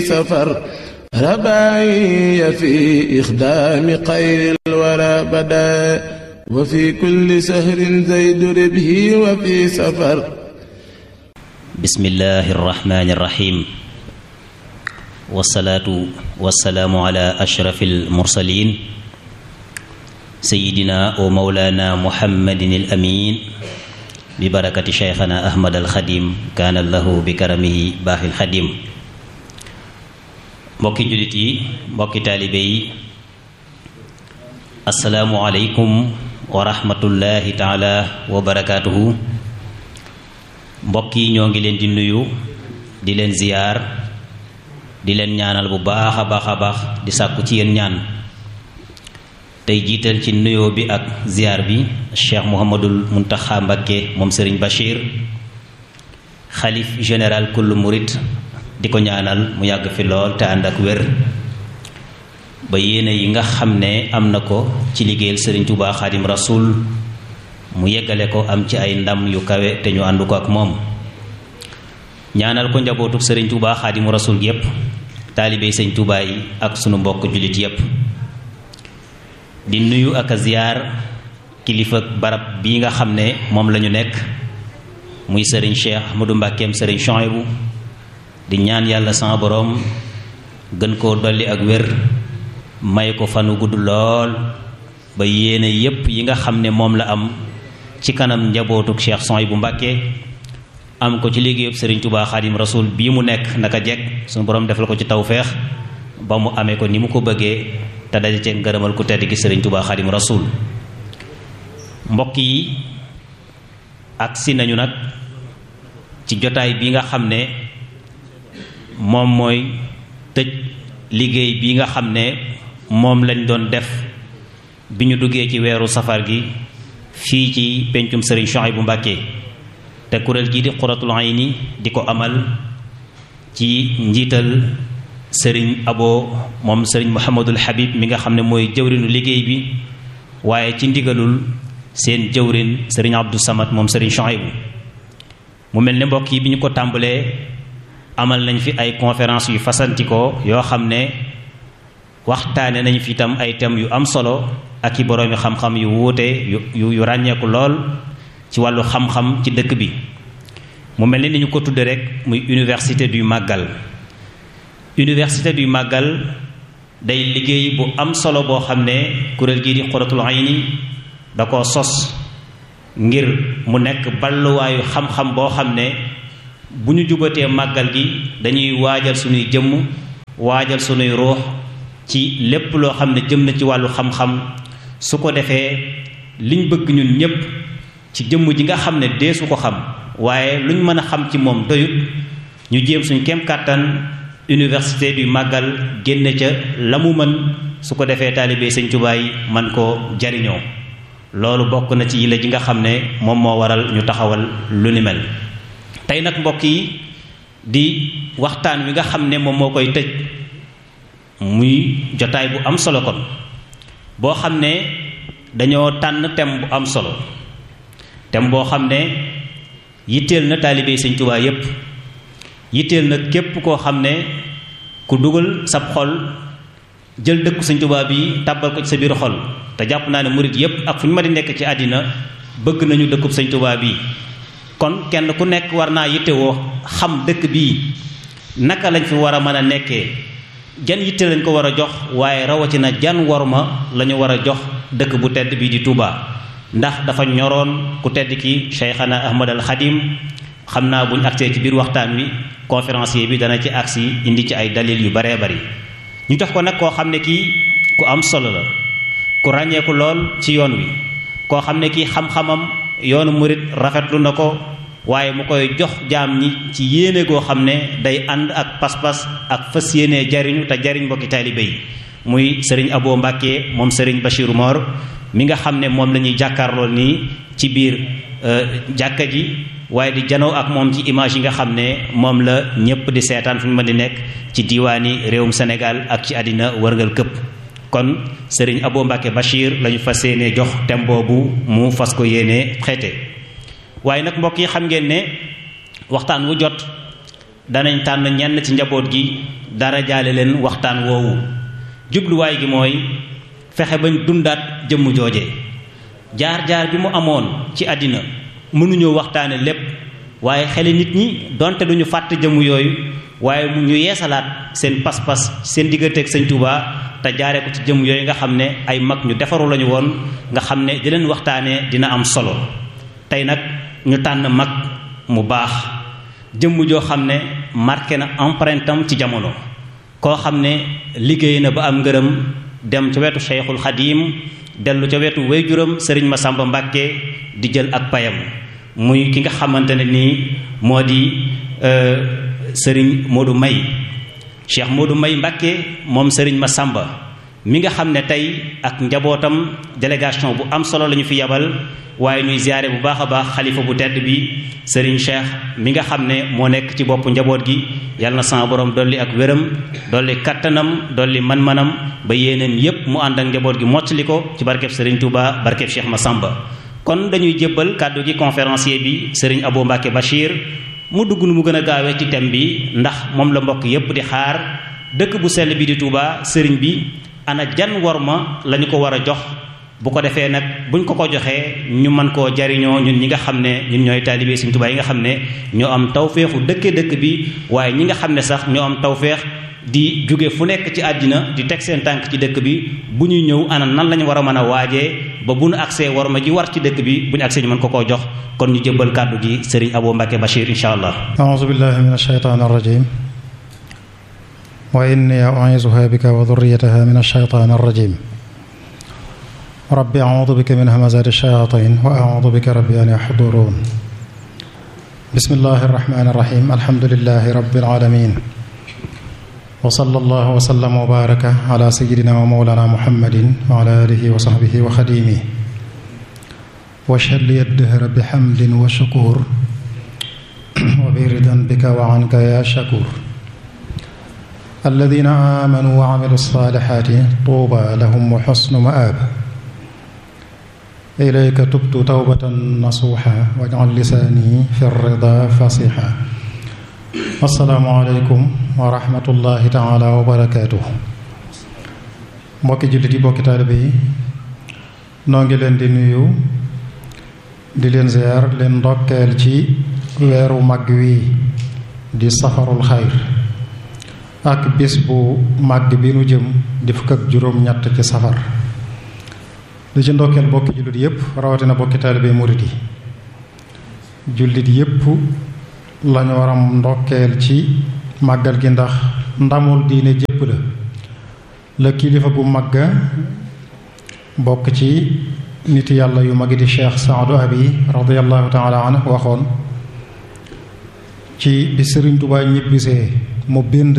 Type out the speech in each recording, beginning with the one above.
سفر رباعي في إخدام خير الورى بدا وفي كل سهر زيد ربه وفي سفر بسم الله الرحمن الرحيم والصلاة والسلام على أشرف المرسلين سيدنا ومولانا محمد الأمين ببركة شيخنا أحمد الخديم كان له بكرمه باخي الخديم mbokki jullit yi mbokki taalibe yi asalaamualeykum wa rahmatullahi taala wa barakaatuhu mbokk yi ñoo ngi leen di nuyu di leen ziyaar di leen ñaanal bu baax a baax a baax di sàkku ci yéen ñaan tey jiital ci nuyoo bi ak ziyaar bi cheikh muhammadul muntaxa mbakke moom sëriñ bachir xalif général kullu murit di ko ñaanal mu yàgg fi lool te ànd ak wér ba yéene yi nga xam ne am na ko ci liggéeyal sëriñ Tuubaa xaadim rasul mu yeggale ko am ci ay ndam yu kawe te ñu ànd ko ak moom ñaanal ko njabootu sëriñ Tuubaa xaadim rasul yépp taalibey sëriñ Tuubaa yi ak sunu mbokk jullit yépp di nuyu ak a ziyaar kilifa barab bii nga xam ne moom lañu nekk muy sëriñ Cheikh Ahmadou Mbàkkeem sëriñ Chouaïbou di ñaan yàlla sama boroom gën koo dolli ak wér may ko fanu gudd lool ba yéene yépp yi nga xam ne moom la am ci kanam njabootuk Cheikh Souhaïbou Mbàkke am ko ci liggéeyub Sëriñ Tubaa Xaadim Rasuul bii mu nekk naka jekk suñu boroom defal ko ci tawféex ba mu amee ko ni mu ko bëggee te daje cee ngërëmal ku tedd gi Sëriñ Tubaa Xaadim Rasuul mbokk yi agsi nañu nag ci jotaay bi nga xam ne moom mooy tëj liggéey bi nga xam ne moom lañ doon def bi ñu duggee ci weeru safar gi fii ci pencum sëriñ Souhaïbou Mbàkke te kuréel gii di Qurratul Ayni di ko amal ci njiital sëriñ abo moom sëriñ Mouhamadul Habib mi nga xam ne mooy jëwrinu liggéey bi waaye ci ndigalul seen jëwrin sëriñ Abdou Samad moom sëriñ Souhaïbou mu mel ne mbokk yi bi ñu ko tàmbalee amal nañ fi ay conférence yu fasantikoo yoo xam ne waxtaane nañ fi itam ay thèmes yu am solo ak i boroomi xam-xam yu wuute yu yu ràññeeku lool ci wàllu xam-xam ci dëkk bi mu mel ni ni ñu ko tudde rek muy université du màggal université du màggal day liggéey bu am solo boo xam ne kuréel gii di Qurratul Ayni da ko sos ngir mu nekk balluwaayu xam-xam boo xam ne bu ñu jubatee màggal gi dañuy waajal suñuy jëmm waajal suñuy ruux ci lépp loo xam ne jëm na ci wàllu xam-xam su ko defee liñ bëgg ñun ñépp ci jëmm ji nga xam ne deesu ko xam waaye luñ mën a xam ci moom doyut ñu jéem suñ kem kàttan université du màggal génne ca la mu mën su ko defee taalibe sëñ Tuubaa yi man koo jariñoo loolu bokk na ci yile ji nga xam ne moom moo waral ñu taxawal lu ni mel tey nag mbokk yi di waxtaan wi nga xam ne moom moo koy tëj muy jotaay bu am solo kon boo xam ne dañoo tànn thème bu am solo thème boo xam ne yitteel na taalibe Sëñ Tuubaa yépp yitteel na képp koo xam ne ku dugal sab xol jël dëkku Sëñ Tuubaa bi tàbbal ko ci sa biir xol te jàpp naa ne murit yépp ak fu ñu ma di nekk ci àddina bëgg nañu dëkkub Sëñ Tuubaa bi kon kenn ku nekk war naa yittewoo xam dëkk bii naka lañ fi war a mën a nekkee jan yitte lañ ko war a jox waaye rawatina jan worma la ñu war a jox dëkk bu tedd bii di Touba ndax dafa ñoroon ku tedd ki Cheikhana Ahmad al Khadim xam naa buñ agsee ci biir waxtaan wi conférencier bi dana ci agsi indi ci ay dalil yu baree bari ñu jox ko nag koo xam ne kii ku am solo la ku ràññeeku lool ci yoon wi koo xam ne kii xam-xamam yoonu murit rafetlu na ko waaye mu koy jox jaam ñi ci yéene goo xam ne day ànd ak pas-pas ak fas yéene jariñu te jariñ mbokki taalibe yi muy sëriñ Abo Mbàkke moom sëriñ Bachir Mor mi nga xam ne moom la ñuy jàkkaarloo nii ci biir jàkka ji waaye di janoo ak moom ci image yi nga xam ne moom la ñépp di seetaan fu ñu mën di nekk ci diiwaani réewum Sénégal ak ci àddina wërngal këpp kon sëriñ Abo Mbàkke Bachir lañu fas yéene jox thème boobu mu fas ko yéene xeete waaye nag mbokk yi xam ngeen ne waxtaan wu jot danañ tànn ñenn ci njaboot gi dara jaale leen waxtaan woowu jubluwaay gi mooy fexe bañ dundaat jëmm jooje jaar-jaar bi mu amoon ci àddina mënuñoo waxtaane lépp waaye xeli nit ñi donte duñu fàtte jëmm yooyu waaye mu ñu yeesalaat seen pas-pas seen digganteeg sëñ Touba te jaaree ko ci jëmm yooyu nga xam ne ay mag ñu defaru lañu woon nga xam ne di leen waxtaanee dina am solo tey nag ñu tànn mag mu baax jëmm joo xam ne marqué na empreinte am ci jamono koo xam ne liggéey na ba am ngërëm dem ca wetu Cheikhul Xadim dellu ca wetu wayjuram Sëriñ Masamba Mbàkke di jël ak payam muy ki nga xamante ne nii moo di Sëriñ Modou May Cheikh Modou May Mbàkke moom Sëriñ Masamba mi nga xam ne tey ak njabootam délégation bu am solo la ñu fi yabal waaye ñuy ziyaare bu baax a baax xalifa bu tedd bi Serigne Cheikh mi nga xam ne moo nekk ci boppu njaboot gi yàlla na sama borom dolli ak wéram dolli kattanam dolli man-manam ba yéeneen yépp mu ànd ak njaboot gi mottali ko ci barkeb Serigne Touba barkeb Cheikh Massamba kon dañuy jébbal kàddu gi conférencier bi Serigne Abou Mbacke Bachir mu dugg nu mu gën a gaawee ci thème bi ndax moom la mbokk yépp di xaar dëkk bu sell bi di Touba Serigne bi ana jan worma lañu ko war a jox bu ko defee nag buñ ko ko joxee ñu mën koo jariñoo ñun ñi nga xam ne ñun ñooy taalibe Sëriñ Tuubaa yi nga xam ne ñoo am tawféexu dëkke dëkk bi waaye ñi nga xam ne sax ñoo am tawféex di jóge fu nekk ci àddina di teg seen tànk ci dëkk bi bu ñuy ñëw ana nan lañu war a mën a waajee ba bu nu agsee worma ji war ci dëkk bi bu ñu agsee ñu mën ko koo jox kon ñu jëbbal kàddu gi Sëriñ Abou Mbacke Bachir insha allah a'uuzu billahi min ash-shaytaani ar-rajiim wa inni u'iizuha bika wa dhurriyyataha min ash-shaytaani ar-rajiim rabbi a'uudu bika min hamazaati ash-shayaatiin wa a'uudu bika rabbi an yahduruun bismillahi ar-rahmaani ar-rahiim alhamdulillahi rabbil aalamiin wa sallallahu wa sallam wa baaraka ala sayyidina wa mawlana muhammadin wa ala alihi wa sahbihi wa xadiimihi wa shalli ad-dahra bihamdin wa shukuur wa biridan bika wa anka ya shakuur alladina amanu wa amilu salihati tuuba lahum wa xusnu maab ilayka tubtu tawbatan nasuuxa wajcal lisaani fi rida fasixa assalaamu aleykum wa rahmatullahi taala wa barakaatuh mbokki jullit yi mbokki taalibe yi noo ngi leen di nuyu di leen ziyaar leen ndokkeel ci weeru mag wi di safarul xayr ak bis bu màgg bi nu jëm di fukk ak juróom-ñett ci safar di ci ndokkeel bokki jullit yépp rawatina bokki taalibe murit yi jullit yépp lañu waram ndokkeel ci màggal gi ndax ndamul diine jépp la la kilifa bu màgga bokk ci nit yàlla yu magi di cheikh saadu abi radiallahu taala anhu waxoon ci bi sëriñ Tuubaa ñibbisee mu bind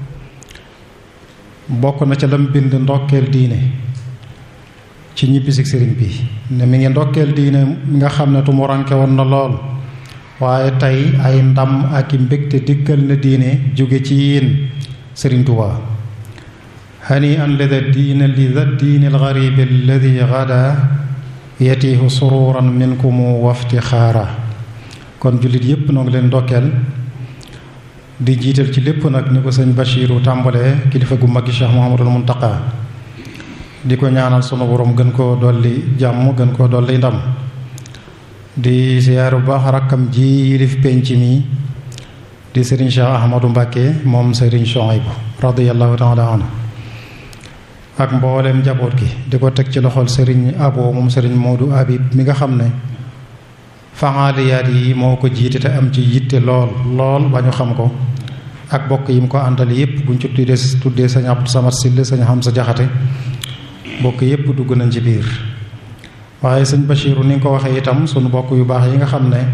bokk na ca lam bind ndokkeel diine ci ñibbisi sëriñ bi ne mi ngi ndokkeel diine mi nga xam ne tumuranke woon na lool waaye tey ay ndam ak i mbégte dikkal na diine jóge ci yéen sëriñ Tuubaa hani an lida diine lida diine alxaribi alladi gada yatiihu sururan minkumu wafti xaara kon jullit yépp noo ngi leen ndokkeel di jiital ci lépp nag ni ko sëñ Bachiru tàmbalee kilifa gu mag gi Cheikh Mouhamadul Muntaqa di ko ñaanal sunu borom gën koo dolli jàmm gën koo dolli ndam di siyaar bu baax rakkam ji yilif penc mi di sëriñ Cheikh Ahmadou Mbàkke moom sëriñ Chouaïbou radiyallahu taala anhu ak mbooleem njaboot gi di ko teg ci loxol sëriñ Abo moom sëriñ Modou Habib mi nga xam ne faxaaliyaat yi moo ko jiite te am ci yitte lool lool ba ñu xam ko ak bokk yi mu ko àndal yépp buñ ci tuddee tuddee sañ Abdou Samad Sille sañ xam sa jaxate bokk yépp dugg nañ ci biir waaye sëñ Bachiru ni nga ko waxee itam sunu bokk yu baax yi nga xam ne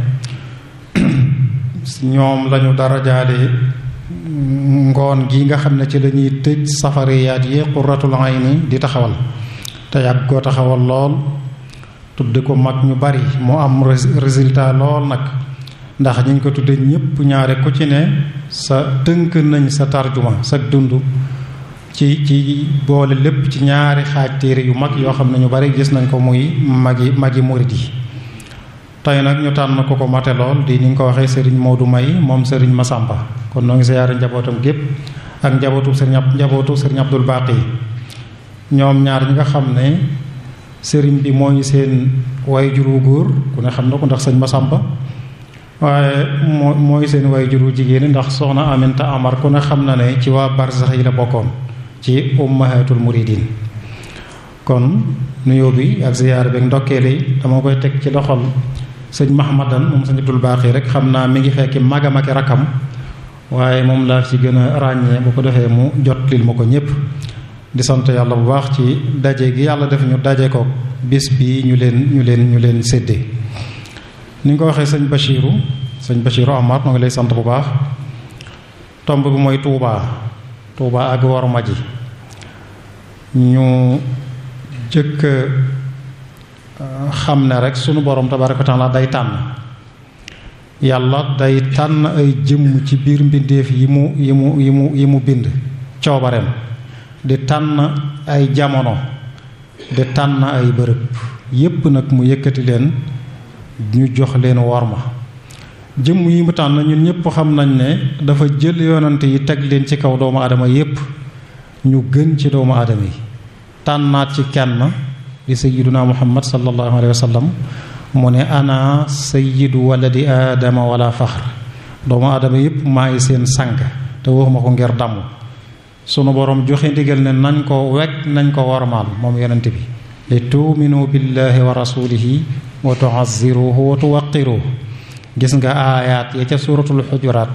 ñoom lañu dara jaale ngoon gi nga xam ne ci lañuy tëj safariyaat yi qurratul ayni di taxawal te yàgg koo taxawal lool tudde ko mag ñu bari mu am résultat lool nag ndax ñu ngi ko tudde ñépp ñaare ku ci ne sa tënk nañ sa tarjuma sa dund ci ci boole lépp ci ñaari xaaj téere yu mag yoo xam ne ñu bari gis nañ ko muy magi magi murit yi tey nag ñu tànn ko ko mate lool di ni nga ko waxee Serigne Modou May moom Serigne Massamba kon noo ngi siyaare njabootam gépp ak njabootu Serigne njabootu Serigne Abdul Baqi ñoom ñaar ñi nga xam ne Serigne bi mooy seen way juru góor ku ne xam na ko ndax sëñ Massamba waaye moo mooy seen way juru jigéen ndax soxna Aminta Amar ku ne xam na ne ci waa barsax yi la bokkoon ci ummahatul muridin kon nuyoo bi ak ziyaar bi ak ndokkeel yi dama koy teg ci loxol sëñ Mahamadan moom sëñ Abdul Baaxi rek xam naa mi ngi fekki magam ak rakkam waaye moom laa ci gën a ràññee bu ko defee mu jot lil ma ko ñëpp di sant yàlla bu baax ci daje gi yàlla def ñu daje ko bis bi ñu leen ñu leen ñu leen séddee ni nga ko waxee sëñ Bachiru sëñ Bachiru Amar moo ngi lay sant bu baax tomb bi mooy Touba Touba ak worma ji ñu jëkk xam ne rek sunu borom tabaraka wa taala day tànn yàlla day tànn ay jëmm ci biir mbindeef yi mu yi mu yi mu yi mu bind coobareem di tànn ay jamono di tànn ay bërëb yépp nag mu yëkkati leen ñu jox leen worma jëmm yi mu tànn ñun ñëpp xam nañ ne dafa jël yonante yi teg leen ci kaw doomu aadama yépp ñu gën ci doomu aadama yi tànnaat ci kenn di sayyiduna muhammad sallallahu alayhi wa sallam mu ne ana sayyidu waladi aadama wala faxr doomu aadama yépp maa ngi seen sang te waxuma ko ngir damm sunu borom joxe ndigal ne nañ ko wekk nañ ko wormaal moom yonente bi li tuuminu billahi wa rasulihi wa tuazziruhu wa tuwaqiruhu gis nga aayaat ya ca suuratul xujuraat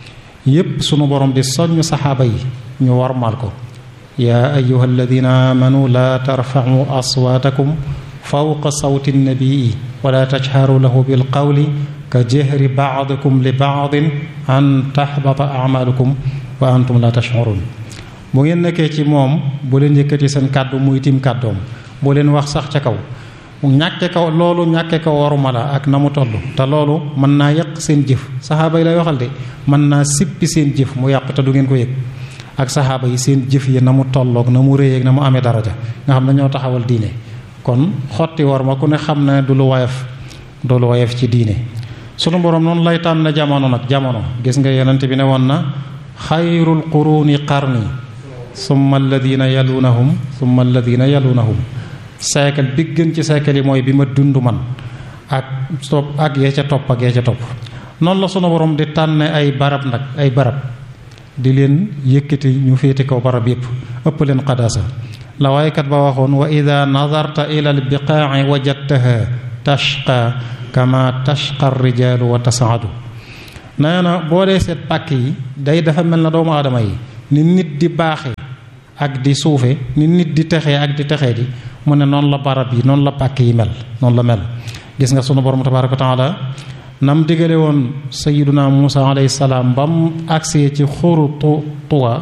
yépp sunu borom di soññ saxaaba yi ñu wormaal ko yaa ayuha alladina amanu laa tarfacu aswaatakum fawqa sawti nnabii wala tajharu lahu bilqawli ka jahri bacdikum li bacdin an taxbata acmaalukum wa antum la tashcurun bu ngeen nekkee ci moom bu leen yëkkati seen kàddu muy tim kàddoom bu leen wax sax ca kaw ñàkke ko loolu ñàkke ko waruma la ak na mu toll te loolu mën naa yàq seen jëf saxaaba yi lay waxal de mën naa sippi seen jëf mu yàq te du ngeen ko yëg ak saxaaba yi seen jëf yi na mu tolloog na mu réyeeg na mu amee daraja nga xam ne ñoo taxawal diine kon xotti war ma ku ne xam ne du lu woyof du lu woyof ci diine sunu borom noonu lay tànn jamono nag jamono gis nga yonent bi ne woon na xayrul quruni qarni summa alladina yalunahum summa alladina yalunahum siècle bi gën ci siècle yi mooy bi ma dund man ak topp ak yee ca topp ak yee ca topp noonu la sunu borom di tànn ay barab nag ay barab di leen yëkkati ñu féete kaw barab yépp ëpp leen qadaasa la waaykat ba waxoon wa ida nadarta ila albiqaaci wajadtaha tashqa kama tashqa rijaalu wa tasaadu nee na boo dee seet pàkk yi day dafa mel na doomu aadama yi ni nit di baaxe ak di suufe ni nit di texee ak di texee di mu ne noonu la barab yi noonu la pàkk yi mel noonu la mel gis nga sunu borom tabaraka wa taala nam digale woon sayiduna Musa alayhi salaam ba mu agsee ci xuru tu tuwa